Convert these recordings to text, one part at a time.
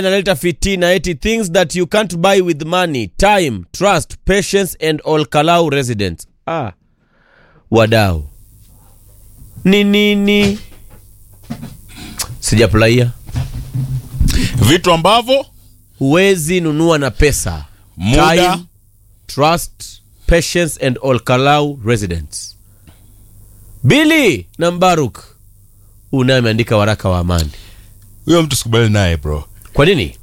analeta fitina eti things that you can't buy with money time trust patience and all kalau residents ah. wadau ni nini sijafurahia vitu ambavyo huwezi nunua na pesa Muda. time trust patience and all kalau residents bili na mbaruk unaye ameandika waraka wa amani huyo mtu sikubali naye bro kwa nini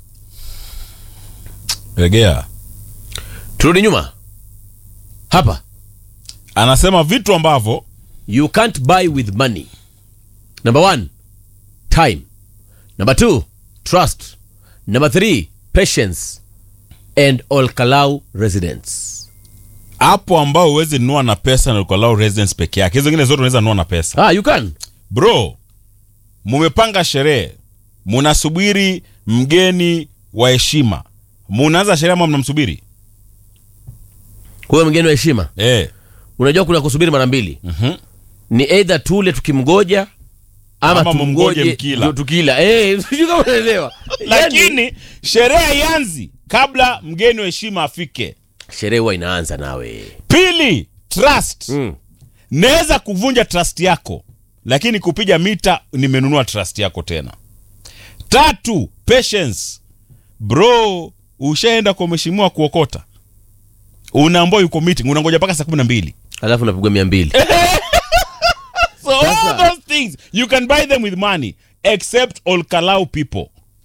regea turudi nyuma hapa anasema vitu ambavyo you can't buy with money number one time number two trust number three patience and all kalau residents hapo ambao huwezi nunua na pesa na ukalau residence peke yake hizo zingine zote unaweza nunua na pesa ah you can bro mumepanga sherehe munasubiri mgeni wa heshima munaanza sherehe ama mnamsubiri huyo mgeni wa heshima eh. unajua kuna kusubiri mara mbili mm-hmm. ni eidha tule tukimgoja ama, Ama mumgoje tumgoje mkila. ndio tukila eh sijui kama unaelewa Yaani, lakini sherehe haianzi kabla mgeni wa heshima afike sherehe huwa inaanza nawe pili trust mm. naweza kuvunja trust yako lakini kupiga mita nimenunua trust yako tena tatu patience bro ushaenda kwa mheshimiwa kuokota unaambua yuko meeting unangoja mpaka saa kumi na mbili alafu napigwa mia mbili so all Sasa- those things you can buy them with money except all kalau people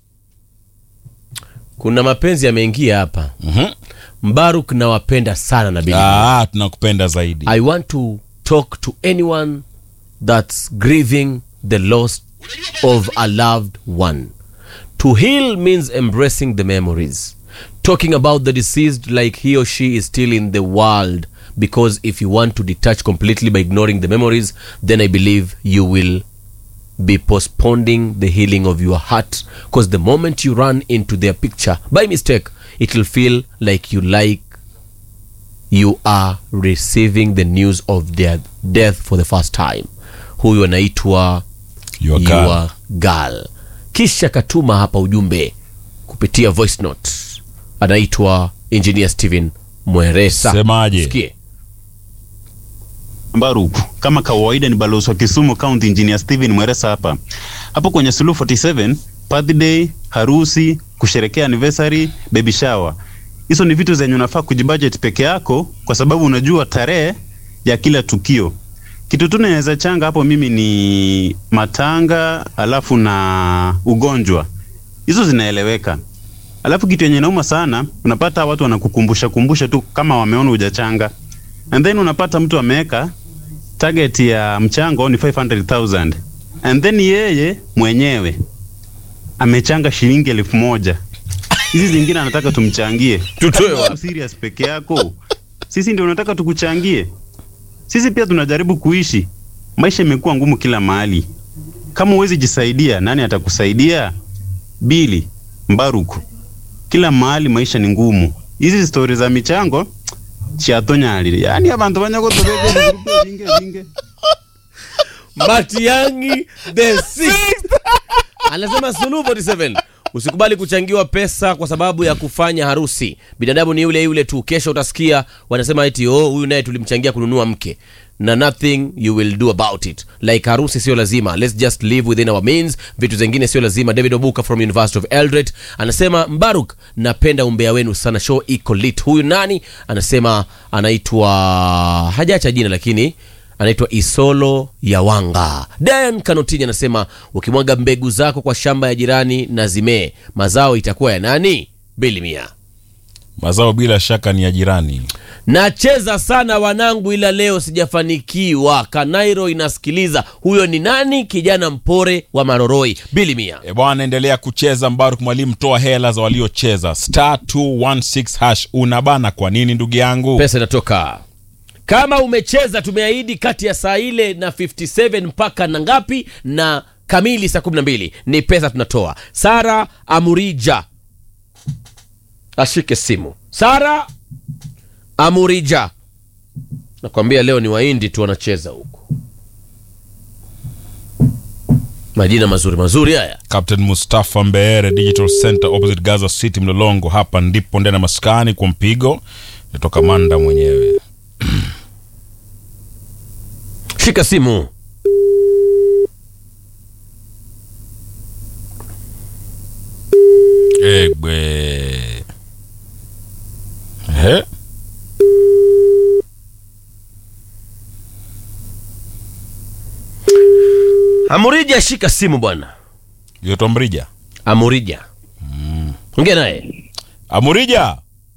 kuna mapenzi yameingia hapa mm-hmm. mbaruk nawapenda sana na bili ah, tunakupenda zaidi I want to talk to anyone that's grieving the loss of a loved one. To heal means embracing the memories, talking about the deceased like he or she is still in the world. Because if you want to detach completely by ignoring the memories, then I believe you will be postponing the healing of your heart. Because the moment you run into their picture by mistake, it will feel like you like you are receiving the news of their death for the first time huyu anaitwa Your girl. Your girl kisha katuma hapa ujumbe kupitia voice note anaitwa engineer steven mweresa Semaje? Sikie. Baruku, kama kawaida ni balozi wa Kisumu County Engineer Steven Mweresa hapa. Hapo kwenye Suluhu 47, birthday, harusi, kusherekea anniversary, baby shower. Hizo ni vitu zenye unafaa kujibudget peke yako kwa sababu unajua tarehe ya kila tukio. Kitu tu naweza changa hapo mimi ni matanga alafu na ugonjwa. Hizo zinaeleweka. Alafu kitu yenye nauma sana, unapata watu wanakukumbusha kumbusha tu kama wameona hujachanga. And then unapata mtu ameweka target ya mchango ni 500,000 and then yeye mwenyewe amechanga shilingi elfu moja hizi zingine anataka tumchangie Tutoe Kama wapi? uko serious peke yako sisi ndio unataka tukuchangie sisi pia tunajaribu kuishi maisha imekuwa ngumu kila mahali kama huwezi jisaidia nani atakusaidia bili mbaruku kila mahali maisha ni ngumu hizi stori za michango chiatonyalile yani abantu banyagotobege vinge vinge matiangi the sixth anasema suluhu 47 usikubali kuchangiwa pesa kwa sababu ya kufanya harusi binadamu ni yule yule tu kesho utasikia wanasema eti oh huyu naye tulimchangia kununua mke na nothing you will do about it like harusi sio lazima let's just live within our means vitu zingine sio lazima david obuka from university of eldoret anasema mbaruk napenda umbea wenu sana show iko lit huyu nani anasema anaitwa hajacha jina lakini anaitwa isolo yawanga dan kanotini anasema ukimwaga mbegu zako kwa shamba ya jirani na zimee mazao itakuwa ya nani bilimia mazao bila shaka ni ya jirani nacheza sana wanangu ila leo sijafanikiwa kanairo inasikiliza huyo ni nani kijana mpore wa maroroi bilimia e bwana endelea kucheza mbaruk mwalimu toa hela za waliocheza star 216 hash unabana kwa nini ndugu yangu pesa inatoka kama umecheza tumeahidi kati ya saa ile na 57 mpaka na ngapi na kamili saa 12 ni pesa tunatoa sara amurija ashike simu sara amurija nakwambia leo ni waindi tu wanacheza huko majina mazuri mazuri haya Captain Mustafa Mbeere Digital Center opposite Gaza City Mlolongo. Hapa ndipo ndani ya maskani kwa mpigo natoka Manda mwenyewe. shika simu Egbe. Ehe. amurija shika simu bwana Yoto Mrija. amurija ongea naye Amurija,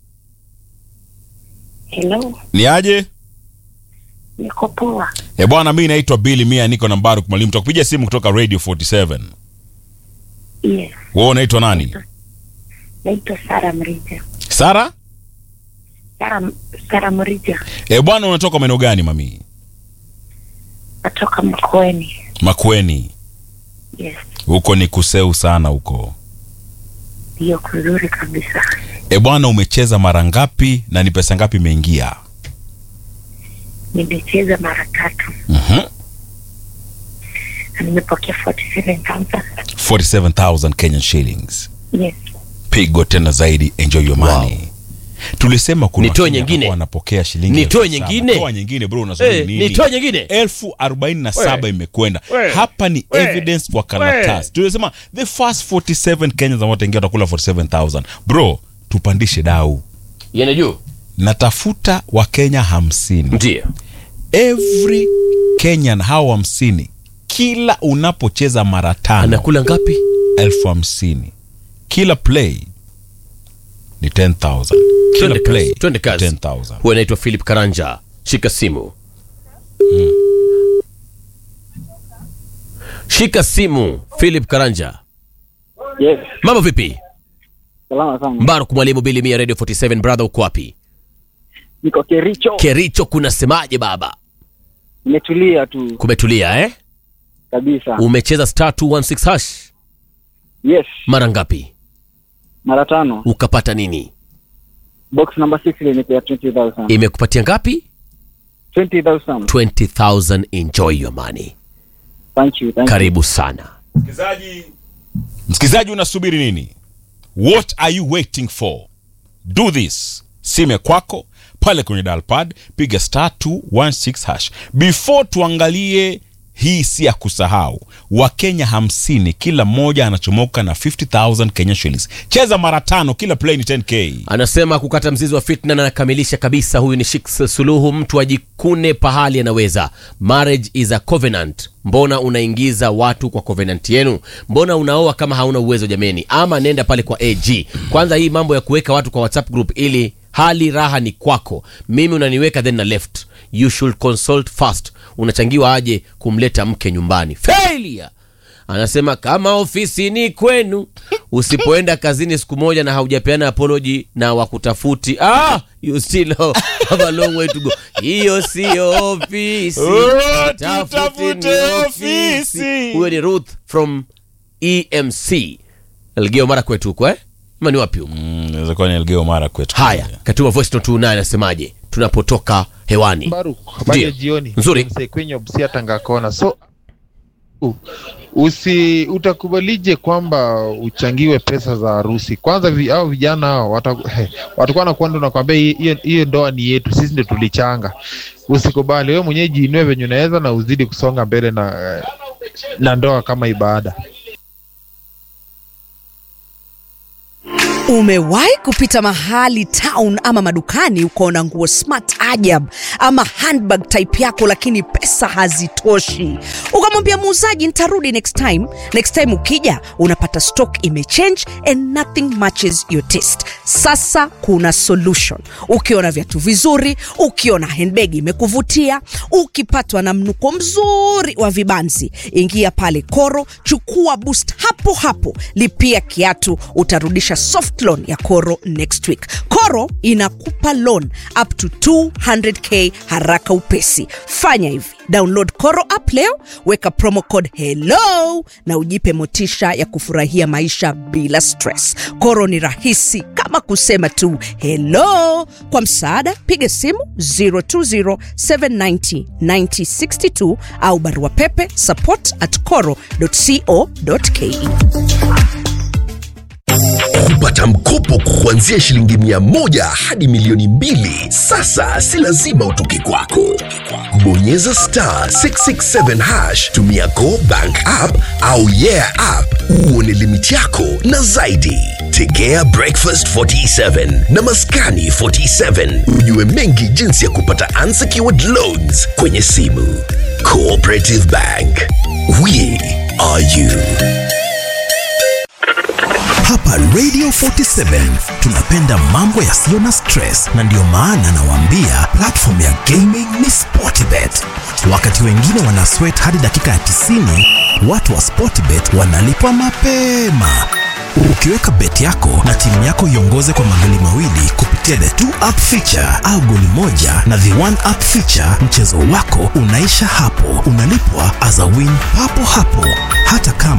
Hello, ni aje? niko poa. E bwana, mi naitwa Billy Mia, niko na Mbaruk Mwalimu, takupigia simu kutoka Radio 47. Yes, Wewe unaitwa nani? naitwa Sara Mrija. Sara? Sara, Sara Mrija, E bwana, unatoka maeneo gani mami? natoka Mkweni. Makueni. Yes, Huko ni kuseu sana huko. hiyo kuzuri kabisa. E bwana, umecheza mara ngapi na ni pesa ngapi imeingia? Nimecheza mara tatu Mhm. na nimepokea 47,000. 47,000 Kenyan shillings. Yes, Pigo tena zaidi, enjoy your money. Tulisema kuna Nitoe Wakenya nyingine? ambao wanapokea shilingi Nitoe elfu saba. nyingine? Toa nyingine bro, unasubiri Eh, nini? nitoe nyingine elfu arobaini na saba We. imekwenda We. hapa ni We. evidence kwa karatasi tulisema the first 47 kenyans ambao wataingia watakula 47000 bro tupandishe dau yene juu natafuta wakenya hamsini ndio every kenyan hao hamsini kila unapocheza mara tano anakula ngapi elfu hamsini kila play ni 10000 kila twende play kazi twende ni kazi 10000 huwa anaitwa philip karanja shika simu shika simu philip karanja Yes, mambo vipi salama sana. mbaruk mwalimu bili mia radio 47 brother uko wapi Niko Kericho, kericho kunasemaje baba nimetulia tu kumetulia eh kabisa. umecheza star 216 hash Yes, mara ngapi mara tano. ukapata nini Box number 6 ilinipea 20,000. imekupatia ngapi 20,000. 20000 enjoy your money Thank you, thank you. karibu sana msikilizaji msikilizaji unasubiri nini what are you waiting for do this sime kwako pale kwenye dalpad piga star 216 hash before tuangalie hii si ya kusahau wakenya hamsini kila mmoja anachomoka na 50000 kenya shillings cheza mara tano kila play ni 10k anasema kukata mzizi wa fitna na anakamilisha kabisa huyu ni shiks suluhu mtu ajikune pahali anaweza marriage is a covenant mbona unaingiza watu kwa covenant yenu mbona unaoa kama hauna uwezo jameni ama nenda pale kwa ag kwanza hii mambo ya kuweka watu kwa whatsapp group ili hali raha ni kwako mimi unaniweka then na left you should consult first unachangiwa aje kumleta mke nyumbani failure anasema kama ofisini kwenu usipoenda kazini siku moja na haujapeana apology na wakutafuti ah, you still have a long way to go hiyo sio ofisi Oh, Tafuteni tutafute ofisi. huyo ni ruth from emc elgeo mara kwetu huko eh ama ni wapi huko Mm, inaweza kuwa ni elgeo mara kwetu haya katuma voice note tunaye anasemaje tunapotoka hewani Baruk, habari ya Ndio. jioni. Nzuri. Mzee Kwenye Busia Tangakona. So u- usi utakubalije kwamba uchangiwe pesa za harusi? Kwanza vi, hao vijana hao wata- he, watakuwa nakwenda nakwambia "Hii- hiyo hiyo ndoa ni yetu, sisi ndio tulichanga. Usikubali wewe mwenyewe, jiinue venye unaweza na uzidi kusonga mbele na eh, na ndoa kama ibada. Umewahi kupita mahali town ama madukani ukaona nguo smart ajab ama handbag type yako, lakini pesa hazitoshi, ukamwambia muuzaji nitarudi next time. Next time ukija unapata stock imechange and nothing matches your taste. Sasa kuna solution. Ukiona viatu vizuri, ukiona handbag imekuvutia, ukipatwa na mnuko mzuri wa vibanzi, ingia pale Koro, chukua boost hapo hapo, lipia kiatu, utarudisha soft loan ya Koro next week. Koro koro inakupa loan up to 200k haraka upesi fanya hivi download koro app leo weka promo code hello na ujipe motisha ya kufurahia maisha bila stress koro ni rahisi kama kusema tu hello kwa msaada piga simu 020790962 au barua pepe support at coro co.ke kupata mkopo kuanzia shilingi mia moja hadi milioni mbili sasa si lazima utoke kwako bonyeza star 667 hash tumia go bank app au yeah app uone limiti yako na zaidi tegea breakfast 47 na maskani 47 ujue mengi jinsi ya kupata unsecured loans kwenye simu cooperative bank we are you Hapa Radio 47 tunapenda mambo yasiyo na stress, na ndiyo maana nawaambia platform ya gaming ni Sportbet. Wakati wengine wana sweat hadi dakika ya 90, watu wa Sportbet wanalipwa mapema. Ukiweka bet yako na timu yako iongoze kwa magoli mawili kupitia the two up feature au goli moja na the one up feature, mchezo wako unaisha hapo, unalipwa as a win papo hapo, hata kama